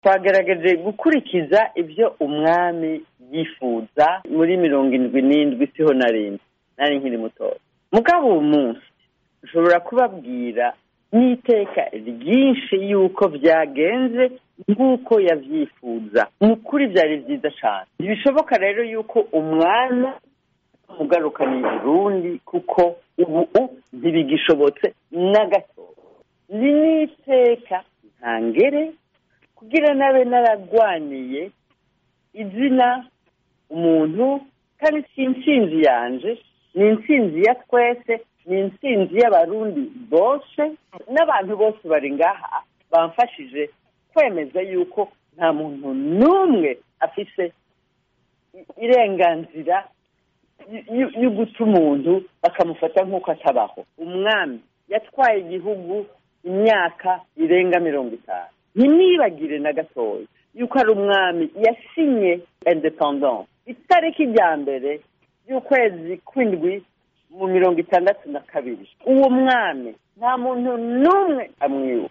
twagerageje gukurikiza ibyo umwami yifuza muri mirongo indwi n'indwi siho narindwi nari nkiri mutoya mugabo uwo munsi ushobora kubabwira n'iteka ryinshi y'uko byagenze nk'uko yabyifuza ni ukuri byari byiza cyane ntibishoboka rero y'uko umwana umugarukana i burundi kuko ubu ntibigishobotse na gato ni n'iteka ntangere kugira nabe naragwaniye izina umuntu kandi si intsinzi yanje ni intsinzi ya twese ni intsinzi y'abarundi bose n'abantu bose bari ngaha bamfashije kwemeza yuko nta muntu n'umwe afise irenganzira yo guta umuntu bakamufata nk'uko atabaho umwami yatwaye igihugu imyaka irenga mirongo itanu ntimwibagire na gatoya yuko ari umwami yasinye independence itariki rya mbere y'ukwezi kw'indwi mu mirongo itandatu na kabiri uwo mwami nta muntu n'umwe amwibuka